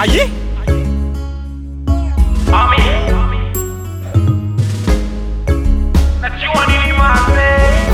Aye. Mami. Najua nini maze.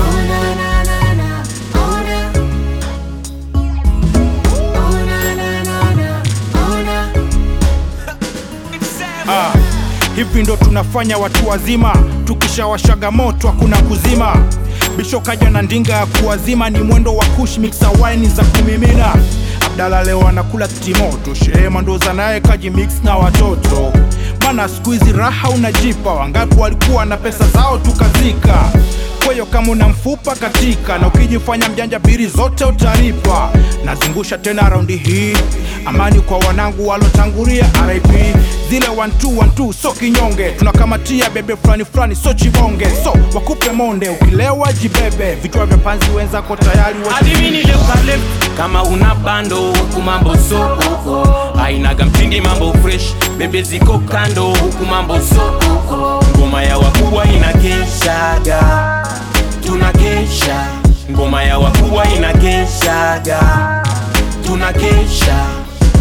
Ah, hivi ndo tunafanya watu wazima, tukishawashaga moto hakuna kuzima. Bisho kaja na ndinga ya kuwazima, ni mwendo wa kush mixa wine za kumimina. Abdala leo anakula timoto, Shehema ndo naye kaji mix na watoto. Mana siku hizi raha unajipa, wangapi walikuwa na pesa zao tukazika. Kwa hiyo kama una mfupa katika na ukijifanya mjanja, biri zote utalipa. Nazungusha tena raundi hii, amani kwa wanangu walotangulia RIP. Zile one two one two so kinyonge, tunakamatia bebe fulani fulani so chibonge, so wakupe monde, ukilewa jibebe, vichwa vya panzi wenzako tayari wa adivini leukalep kama una bando huku mambo so oh, oh. ainaga mtindi mambo fresh bebe ziko kando huku mambo so oh, oh. ngoma ya wakubwa inakeshaga tunakesha ngoma ya wakubwa inakeshaga tunakesha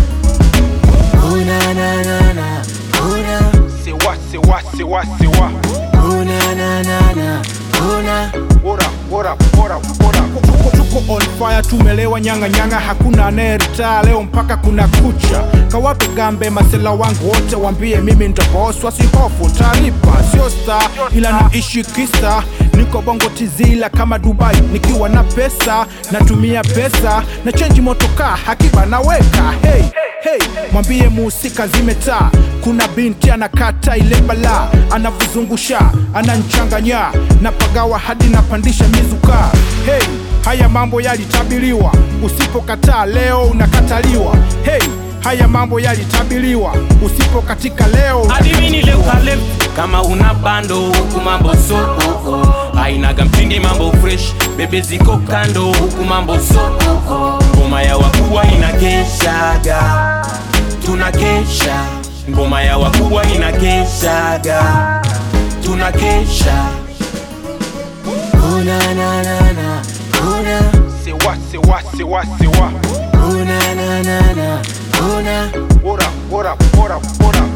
una na na na una sewa sewa sewa sewa una na na na una Ora, ora, ora, ora. Tuko, tuko on fire, tumelewa nyanga nyanga, hakuna anayeritaa leo mpaka kuna kucha. Kawape gambe masela wangu wote, wambie mimi ndo boss, wasihofu talipa, sio star ila naishi kista. Niko bongo tizila kama Dubai, nikiwa na pesa natumia pesa na change motoka hakiba naweka hey, hey. Mwambie muhusika zimetaa, kuna binti anakata ile bala, anavuzungusha ananchanganya, napagawa hadi napandisha mizuka. Hey, haya mambo yalitabiriwa, usipokataa leo unakataliwa. Hey, haya mambo yalitabiriwa, usipokatika leo adivini leukalep kama una bando huku mambo so oh, oh. ainaga mtindi mambo fresh bebe ziko kando huku mambo so oh, oh. ngoma ya wakubwa inakeshaga tunakesha ngoma ya wakubwa inakeshaga tunakesha una na na na una sewa sewa sewa sewa una na na na una ora ora ora ora